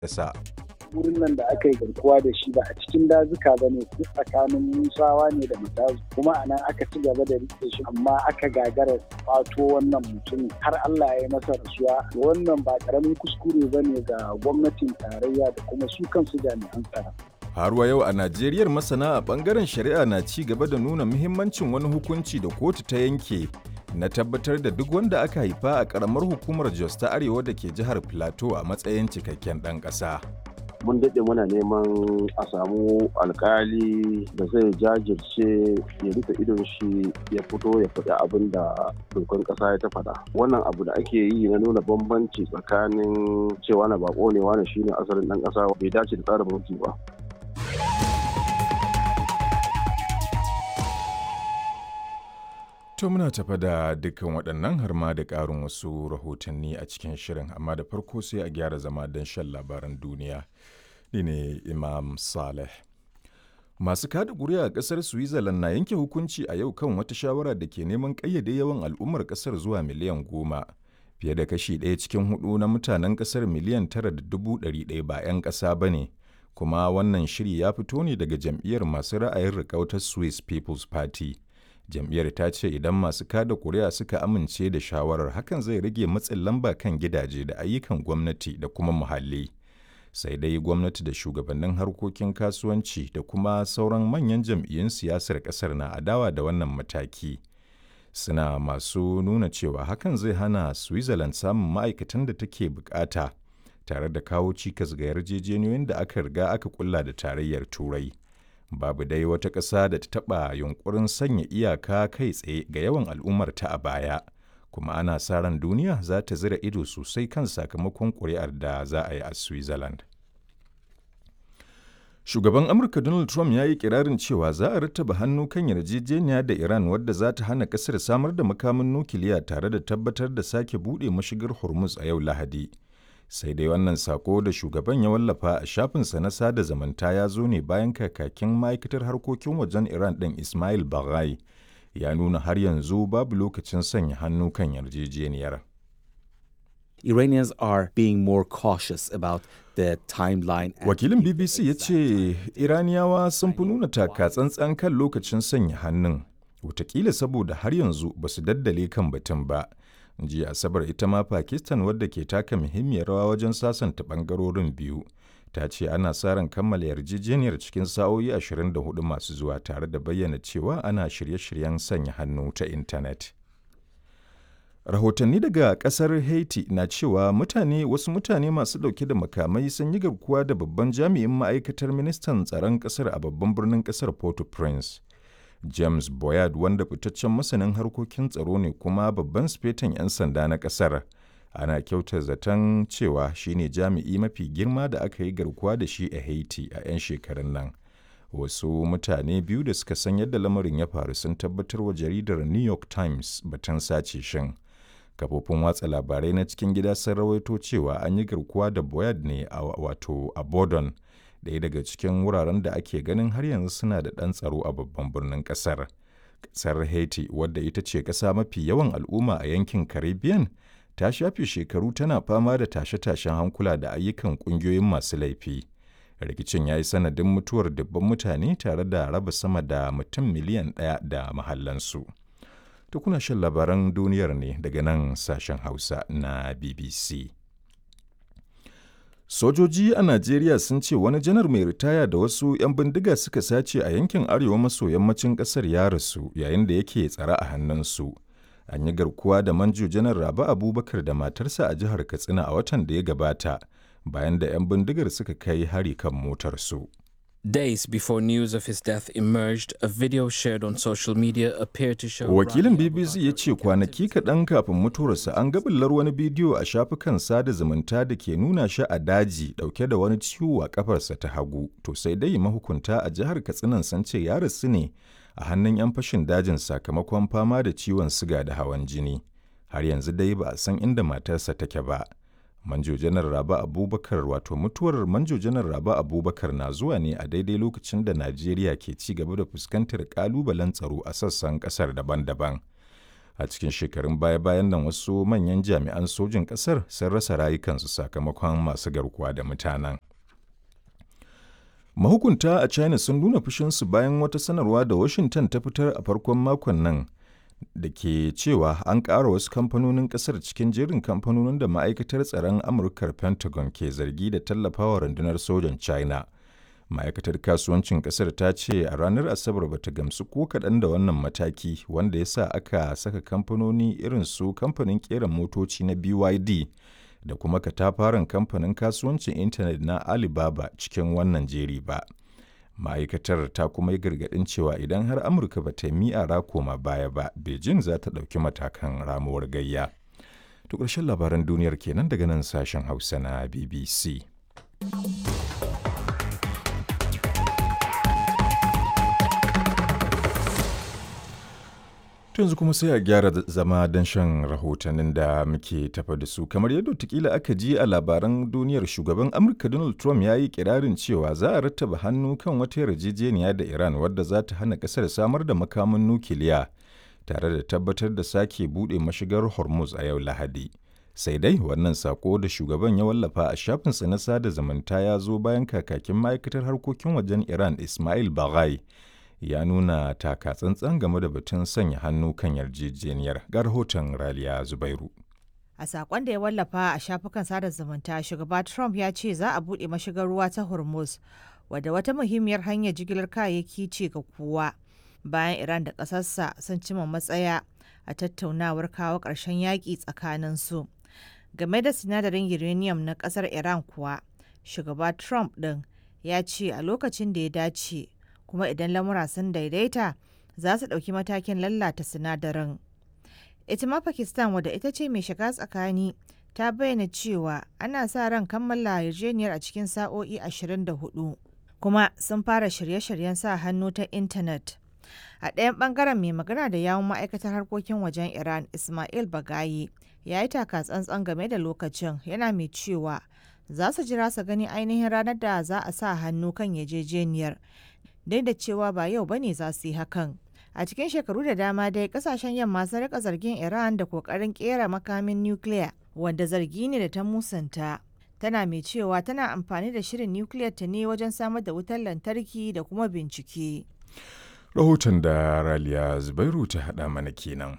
ƙasa. wurin nan da aka yi garkuwa da shi ba a cikin dazuka ba ne duk tsakanin musawa ne da matazu kuma a nan aka ci gaba da rike shi amma aka gagara kwato wannan mutumin har Allah ya yi masa rasuwa wannan ba karamin kuskure ba ne ga gwamnatin tarayya da kuma su kansu jami'an tsaro. Har wa yau a Najeriyar masana a bangaren shari'a na ci gaba da nuna muhimmancin wani hukunci da kotu ta yanke na tabbatar da duk wanda aka haifa a karamar hukumar Jos ta Arewa da ke jihar Plateau a matsayin cikakken ɗan ƙasa. mun daɗe muna neman a samu alkali da zai jajirce ya rufe idon shi ya fito ya faɗi abin da dokan ƙasa ya ta faɗa wannan abu da ake yi na nuna bambanci tsakanin cewa na bako ne wani shine asalin ɗan ƙasa bai dace da tsarin mulki ba To muna tafa da dukkan waɗannan har ma da ƙarin wasu rahotanni a cikin shirin amma da farko sai a gyara zama don shan labaran duniya. Ni ne Imam Saleh. Masu kada ƙuri'a a ƙasar Switzerland na yanke hukunci a yau kan wata shawara da ke neman ƙayyade yawan al'ummar ƙasar zuwa miliyan goma. Fiye da kashi ɗaya cikin hudu na mutanen ƙasar miliyan tara da dubu ɗari ɗaya ba 'yan ƙasa ba ne. Kuma wannan shiri ya fito ne daga jam'iyyar masu ra'ayin riƙautar Swiss People's Party. jam'iyyar ta ce idan masu kada kuri'a suka amince da shawarar hakan zai rage matsin lamba kan gidaje da ayyukan gwamnati da kuma muhalli sai dai gwamnati da shugabannin harkokin kasuwanci da kuma sauran manyan jam'iyyun siyasar kasar na adawa da wannan mataki suna masu nuna cewa hakan zai hana switzerland samun ma'aikatan da take bukata tare da kawo cikas ga yarjejeniyoyin da aka riga aka kulla da tarayyar turai babu dai wata ƙasa da ta taɓa yunkurin sanya iyaka kai tsaye ga yawan al'ummarta a baya kuma ana sa ran duniya za ta zira ido sosai kan sakamakon ƙuri'ar da za a yi a switzerland shugaban amurka donald trump ya yi kirarin cewa za a rattaba hannu kan yarjejeniya da iran wadda za ta hana ƙasar samar da makamin nukiliya tare da tabbatar da sake buɗe mashigar hormuz a yau lahadi sai dai wannan sako da shugaban ya wallafa a shafinsa na sada zamanta ya zo ne bayan kakakin ma'aikatar harkokin wajen iran ɗin ismail baghai ya nuna har yanzu babu lokacin sanya hannu kan yarjejeniyar Iranians are being more cautious about the timeline. Wakilin BBC ya ce Iraniyawa sun fi nuna taka tsantsan kan lokacin sanya hannun, watakila saboda har yanzu ba su daddale kan batun ba. jiya asabar ita ma pakistan wadda ke taka muhimmiyar rawa wajen sasanta bangarorin biyu ta ce ana sa ran kammala yarjejeniyar cikin sa'o'i 24 masu zuwa tare da bayyana cewa ana shirye-shiryen sanya hannu ta intanet rahotanni daga kasar haiti na cewa mutane wasu mutane masu dauke da makamai sun yi garkuwa da babban jami'in ma'aikatar ministan tsaron kasar a babban birnin kasar port-au-prince James Boyard wanda fitaccen masanin harkokin tsaro ne kuma babban sifetan 'yan sanda na ƙasar. Ana kyauta zaton cewa shine jami'i mafi girma da aka yi garkuwa da shi a Haiti a 'yan shekarun nan. Wasu mutane biyu da suka san yadda lamarin ya faru sun tabbatar wa jaridar New York Times batun sace shin. Kafofin watsa labarai na cikin gida sun rawaito cewa an yi garkuwa da Boyard ne a wato a Bordon. ɗaya daga cikin wuraren da ake ganin har yanzu suna da ɗan tsaro a babban birnin ƙasar. Ƙasar Haiti, wadda ita ce ƙasa mafi yawan al'umma a yankin Caribbean, ta shafe shekaru tana fama da tashe-tashen hankula da ayyukan ƙungiyoyin masu laifi. Rikicin ya yi sanadin mutuwar dubban mutane tare da raba sama da mutum miliyan ɗaya da mahallansu. Tukuna shan labaran duniyar ne daga nan sashen Hausa na BBC. Sojoji a Najeriya sun ce wani janar mai ritaya da wasu 'yan bindiga suka sace a yankin arewa maso yammacin ƙasar ya rasu yayin da yake tsare a hannunsu. An yi garkuwa da manjo janar Rabi Abubakar da matarsa a jihar Katsina a watan da ya gabata bayan da 'yan bindigar suka kai hari kan motarsu. Days before news of his death emerged, a video shared on social media appeared to show. Wakilin BBC ya ce kwanaki kaɗan kafin mutuwarsa an gabillar wani bidiyo a shafukan sada zumunta da ke nuna shi a daji ɗauke da wani ciwo a kafarsa ta hagu. To sai dai mahukunta a jihar Katsinan sun ce ya rasu ne a hannun 'yan fashin dajin sakamakon fama da ciwon siga da hawan jini. Har yanzu dai ba a san inda matarsa take ba. Manjo Janar Raba Abubakar wato mutuwar Manjo Janar Raba Abubakar na zuwa ne a daidai lokacin da Najeriya ke ci gaba da fuskantar kalubalen tsaro a sassan kasar daban-daban. a cikin shekarun baya-bayan nan wasu manyan jami'an sojin ƙasar sun rasa rayukansu sakamakon masu garkuwa da mutanen mahukunta a china sun nuna fushinsu bayan wata sanarwa da washington ta fitar a farkon makon nan da ke cewa an ƙara wasu kamfanonin ƙasar cikin jerin kamfanonin da ma'aikatar tsaron amurkar pentagon ke zargi da tallafawa rundunar sojan china ma'aikatar kasuwancin ƙasar ta ce a ranar asabar bata gamsu ko kaɗan da wannan mataki wanda ya sa aka saka kamfanoni irin su kamfanin ƙera motoci na byd da kuma katafaren kamfanin kasuwancin intanet na alibaba cikin wannan jeri ba ma'aikatar ta kuma yi gargaɗin cewa idan har amurka ba ta yi ra koma baya ba beijing za ta ɗauki matakan ramuwar gayya to ƙarshen labaran duniyar kenan daga nan sashen hausa na bbc yanzu kuma sai a gyara zama don shan rahotannin da muke tafa da su kamar yadda tukila aka ji a labaran duniyar shugaban amurka donald trump ya yi kirarin cewa za a rattaba hannu kan wata yarjejeniya da iran wadda za ta hana kasar samar da makamin nukiliya tare da tabbatar da sake buɗe mashigar hormuz a yau lahadi sai dai wannan sako da shugaban ya wallafa a shafinsa na sada zumunta ya zo bayan kakakin ma'aikatar harkokin wajen iran ismail baghai ya nuna taka tsantsan game da batun sanya hannu kan yarjejeniyar ga rahoton raliya zubairu a sakon da ya wallafa a shafukan sada zumunta shugaba trump ya ce za a buɗe mashigar ruwa ta hormuz wadda wata muhimmiyar hanyar jigilar kayayyaki ce ga kowa bayan iran da ƙasarsa sun cima matsaya a tattaunawar kawo ƙarshen yaƙi tsakanin su game da sinadarin uranium na ƙasar iran kuwa shugaba trump ɗin ya ce a lokacin da ya dace kuma idan lamura sun daidaita za su ɗauki matakin lallata sinadarin. Ita ma Pakistan wadda ita ce mai shiga tsakani ta bayyana cewa ana sa ran kammala yarjejeniyar a cikin sa'o'i 24 kuma sun fara shirye-shiryen sa hannu ta intanet. A ɗayan ɓangaren mai magana da yawun ma'aikatar harkokin wajen Iran Ismail Bagayi ya yi taka tsantsan game da lokacin yana mai cewa za su jira su gani ainihin ranar da za a sa hannu kan yarjejeniyar duk da cewa ba yau bane za su yi hakan. A cikin shekaru da dama dai kasashen yamma sun rika zargin Iran da kokarin kera makamin nukiliya wanda zargi ne da ta musanta. Tana mai cewa tana amfani da shirin nukiliyar ta ne wajen samar da wutar lantarki da kuma bincike. Rahoton da Raliya Zubairu ta haɗa mana kenan.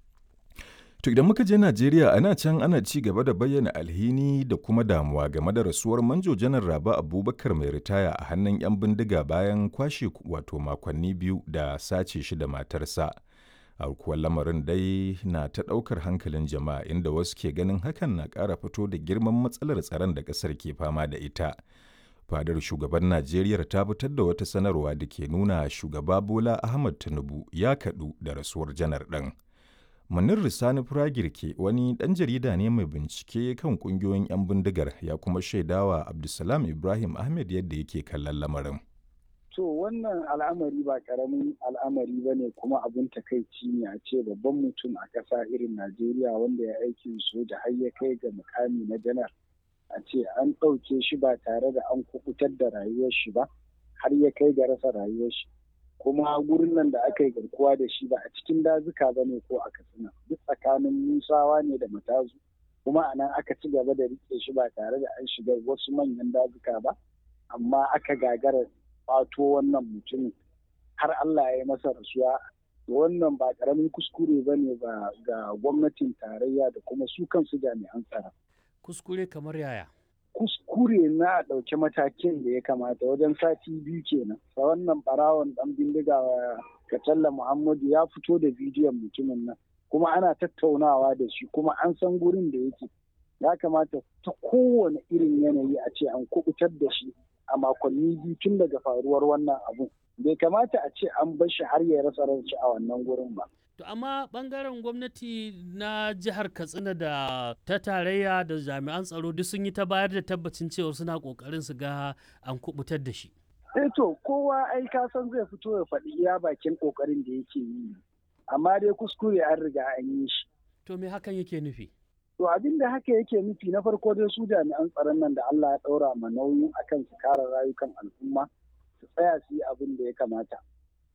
To idan muka je Najeriya ana can ana ci gaba da bayyana alhini da kuma damuwa game da rasuwar manjo janar Raba Abubakar mai ritaya a hannun 'yan bindiga bayan kwashe wato makonni biyu da sace shi da matarsa. Aukuwar lamarin dai na ta ɗaukar hankalin jama'a inda wasu ke ganin hakan na ƙara fito da girman matsalar tsaron da ƙasar ke fama da ita. Fadar shugaban Najeriya ta fitar da wata sanarwa da ke nuna shugaba Bola Ahmad Tinubu ya kaɗu da rasuwar janar ɗin. Munir Risani Firagirke wani ɗan jarida ne mai bincike kan ƙungiyoyin 'yan bindigar ya kuma shaidawa Abdulsalam Ibrahim Ahmed yadda yake kallon lamarin. To wannan al'amari ba ƙaramin al'amari ba ne kuma abin takaici ne a ce babban mutum a ƙasa irin Najeriya wanda ya aikin soja har ya kai ga mukami na janar. A ce an ɗauke shi ba tare da an kukutar da rayuwar shi ba har ya kai ga rasa rayuwar shi. kuma gurin nan da aka yi garkuwa da shi ba a cikin dazuka ba ne ko a katsina duk tsakanin musawa ne da matazu kuma a nan aka ci gaba da rike shi ba tare da an shiga wasu manyan dazuka ba amma aka gagara fato wannan mutumin har Allah ya yi masa rasuwa wannan ba karamin kuskure ba ne ga gwamnatin tarayya da kuma su kansu jami'an tsaro. Kuskure kamar yaya? kuskure na a ɗauki matakin da ya kamata wajen sati biyu kenan sa wannan barawon ɗan bindiga katalla muhammadu ya fito da bidiyon mutumin nan kuma ana tattaunawa da shi kuma an san gurin da yake ya kamata ta kowane irin yanayi a ce an kubutar da shi a makonni biyu tun daga faruwar wannan abu bai kamata a ce an bar shi har ya rasa ranci a wannan gurin ba To amma bangaren gwamnati na jihar Katsina da ta tarayya da jami'an tsaro duk sun yi ta bayar da tabbacin cewa suna kokarin su ga an kubutar da shi. Eh to kowa ai ka san zai fito ya faɗi iya bakin kokarin da yake yi. Amma dai kuskure an riga an yi shi. To me hakan yake nufi? To abin da haka yake nufi na farko dai su jami'an tsaron nan da Allah ya ɗaura ma nauyin akan su kare rayukan al'umma su tsaya su yi abin da ya kamata.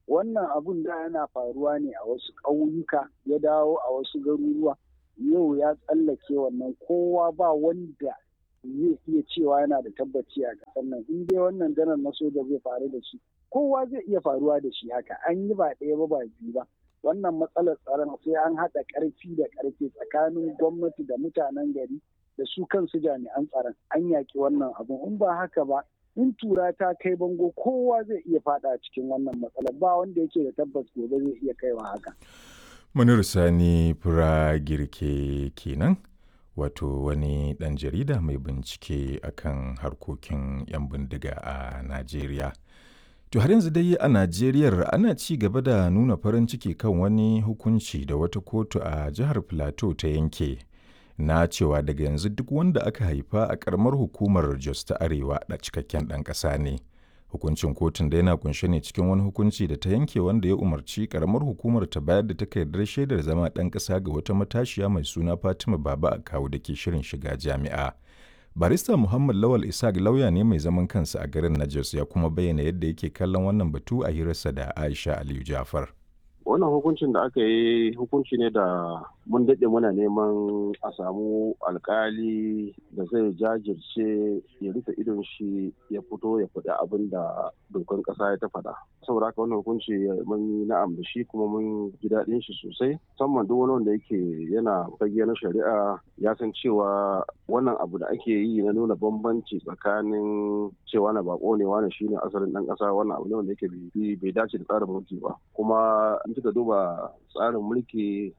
wannan abun da yana faruwa ne a wasu ƙauyuka ya dawo a wasu garuruwa yau ya tsallake wannan kowa ba wanda zai iya cewa yana da tabbaci a ƙasar nan in dai wannan janar na soja zai faru da shi kowa zai iya faruwa da shi haka an yi ba ɗaya ba ba biyu ba wannan matsalar tsaron sai an haɗa ƙarfi da ƙarfi tsakanin gwamnati da mutanen gari da su kansu jami'an tsaron an yaƙi wannan abun in ba haka ba in tura ta kai bango kowa zai iya faɗa cikin wannan matsalar ba wanda yake da tabbas gobe zai iya kaiwa haka. Munir Sani Fura Girke kenan wato wani ɗan jarida mai bincike akan harkokin 'yan bindiga a Najeriya. To har yanzu dai a Najeriya ana ci gaba da nuna farin ciki kan wani hukunci da wata kotu a jihar Plateau ta yanke na cewa daga yanzu duk wanda aka haifa a karamar hukumar Jos ta Arewa da cikakken ɗan ƙasa ne. Hukuncin kotun da yana kunshe ne cikin wani hukunci da ta yanke wanda ya umarci karamar hukumar ta bayar da takardar shaidar zama ɗan ƙasa ga wata matashiya mai suna Fatima Baba a kawo da ke shirin shiga jami'a. barista muhammad lawal isaac lauya ne mai zaman kansa a garin najos ya kuma bayyana yadda yake kallon wannan batu a hirarsa da aisha aliyu jafar wannan hukuncin da aka yi hukunci ne da mun daɗe muna neman a samu alkali da zai jajirce ya rufe idon shi ya fito ya faɗi abin da dokan ƙasa ya ta faɗa saboda haka wannan hukunci mun yi na'am da shi kuma mun ji daɗin shi sosai musamman duk wani wanda yake yana fage na shari'a ya san cewa wannan abu da ake yi na nuna bambanci tsakanin cewa na bako ne wani shine asalin ɗan ƙasa wannan abu ne wanda yake bai dace da tsarin mulki ba kuma in kika duba tsarin mulki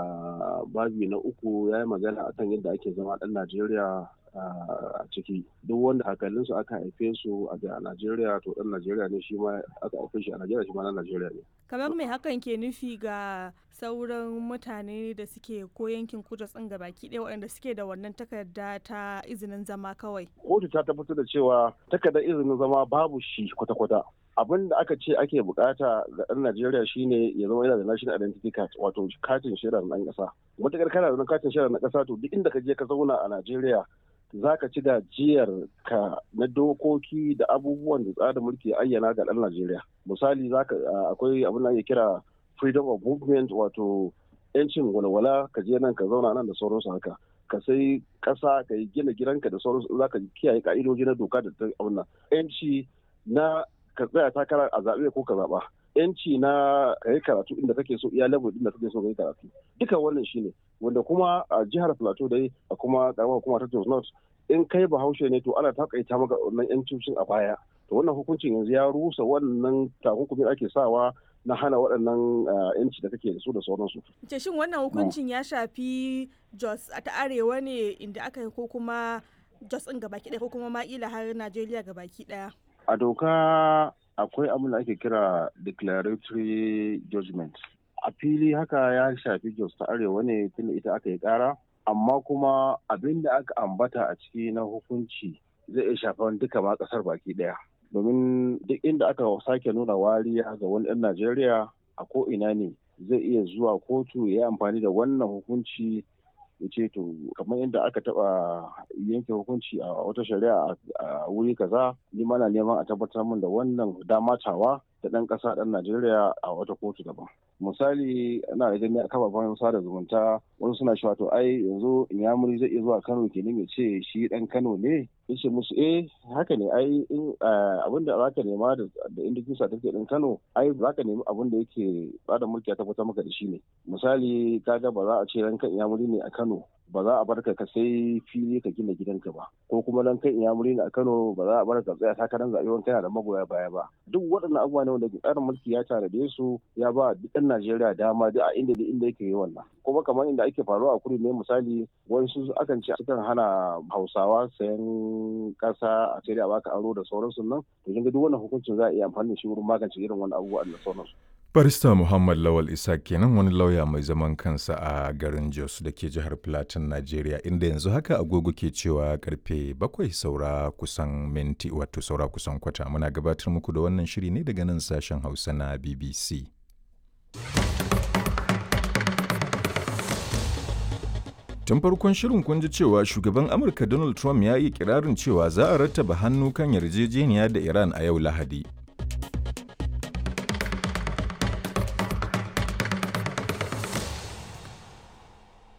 a babi na uku ya yi magana akan yadda ake zama ɗan najeriya a ciki duk wanda hakalinsu aka haife su a najeriya to ɗan najeriya ne shi ma aka haife shi a najeriya shi ma na najeriya ne kamar mai hakan ke nufi ga sauran mutane da suke ko yankin kudu tsin baki ɗaya waɗanda suke da wannan takarda ta izinin zama kawai kotu ta tabbatar da cewa takardar izinin zama babu shi kwata-kwata abin da aka ce ake bukata ga ɗan Najeriya shine ya zama yana da national identity card wato katin shaidar ɗan ƙasa. Matakar kana da katin shaidar na ƙasa to duk inda ka je ka zauna a Najeriya za ka ci gajiyar ka na dokoki da abubuwan da tsarin mulki ayyana ga ɗan Najeriya. Misali akwai abin da ake kira freedom of movement wato yancin walwala ka je nan ka zauna nan da sauransu haka. ka sai ƙasa ka yi gina gidanka da sauransu za ka kiyaye ka'idoji na doka da ta abin yanci na ka tsaya takara a zaɓe ko ka zaɓa yanci na ka yi karatu inda kake so iya level inda kake so ka yi karatu duka wannan shine wanda kuma a jihar plateau dai a kuma karamar hukuma ta jos north in kai bahaushe ne to ana takaita maka wannan yancin a baya to wannan hukuncin yanzu ya rusa wannan takunkumin ake sawa na hana waɗannan yanci da kake da su da sauransu. Ce shin wannan hukuncin ya shafi Jos ta arewa ne inda aka yi ko kuma Jos ɗin gabaki ɗaya ko kuma ma'ila har Najeriya gabaki ɗaya? a doka akwai abin da ake kira declaratory judgment a fili haka ya shafi jos ta arewa ne tunda ita aka yi kara amma kuma abin da aka ambata a ciki na hukunci zai iya shafan duka ma kasar baki daya domin duk inda aka sake nuna wariya ga wani ɗan najeriya a ko ina ne zai iya zuwa kotu ya amfani da wannan hukunci ya ce to kamar yadda aka taba yanke hukunci a wata shari'a a wuri kaza ni mana neman a tabbatar min da wannan damatawa da ɗan ƙasa ɗan Najeriya a wata kotu daban. Misali ana da gani a kafafen sada zumunta wani suna cewa to ai yanzu Inyamuri zai iya zuwa Kano kenan ya ce shi ɗan Kano ne yace musu eh haka ne ai in abin da zaka nema da indikin certificate ɗin Kano ai zaka nemi abin da yake bada mulki ya tabbatar maka da shi ne. Misali kaga ba za a ce ranka Inyamuri ne a Kano ba za a bar ka sai fili ka gina gidanka ba ko kuma dan kai inyamuri ne a Kano ba za a bar ka tsaya takarar zaɓe wani kana da magoya baya ba duk waɗannan abubuwa ne wanda tsarin mulki ya tanade su ya ba duk ɗan Najeriya dama duk a inda inda yake yi wannan kuma kamar inda ake faruwa a kudu ne misali wasu akan ce sukan hana Hausawa sayan ƙasa a sai a baka aro da sauransu nan to kin ga duk wannan hukuncin za a iya amfani da shi wurin magance irin wannan abubuwa da sauransu Barista Muhammad Lawal Isa kenan wani lauya mai zaman kansa a garin Jos da ke jihar Plateau, Najeriya, inda yanzu haka agogo ke cewa karfe bakwai saura kusan minti wato saura kusan kwata. Muna gabatar muku da wannan shiri ne daga nan sashen Hausa na BBC. Tun farkon shirin kun ji cewa shugaban Amurka Donald Trump ya yi kirarin cewa za a rattaba hannu kan yarjejeniya da Iran a yau Lahadi.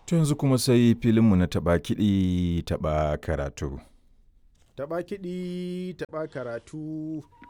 To yanzu kuma sai filinmu na taɓa kiɗi taɓa karatu. Taɓa kiɗi taɓa karatu